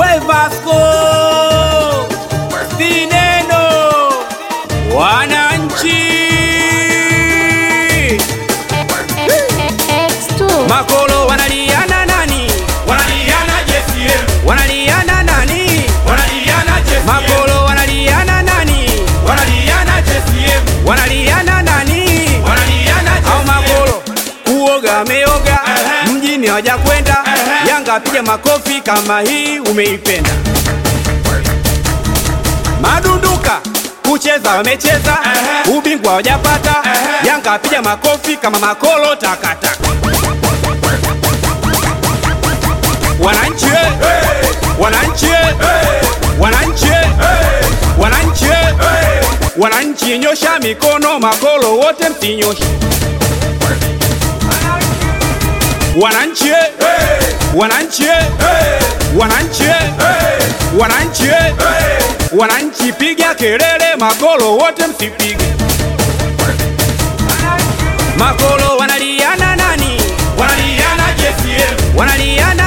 we Vasco Sineno wananchi X2 makolo wanaliana nani Wanaliana JCM, wanaliana nani wanaliana JCM, makolo wanaliana nani wanaliana JCM, wanaliana nani wanaliana au JCM. makolo kuoga ameoga Ehe. mjini hawaja kwenda Ehe. Yanga piga makofi kama hii umeipenda madunduka kucheza wamecheza Ehe. ubingwa hawajapata Ehe. Yanga piga makofi kama makolo takataka wananchi eh. wananchi eh. wananchi eh. wananchi eh. wananchi nyosha mikono makolo wote msinyoshe wananchi eh. wananchi eh. wananchi eh. wananchi eh. wananchi piga kelele makolo wote msipige makolo wanaliana nani Wanaliana JCM, wanaliana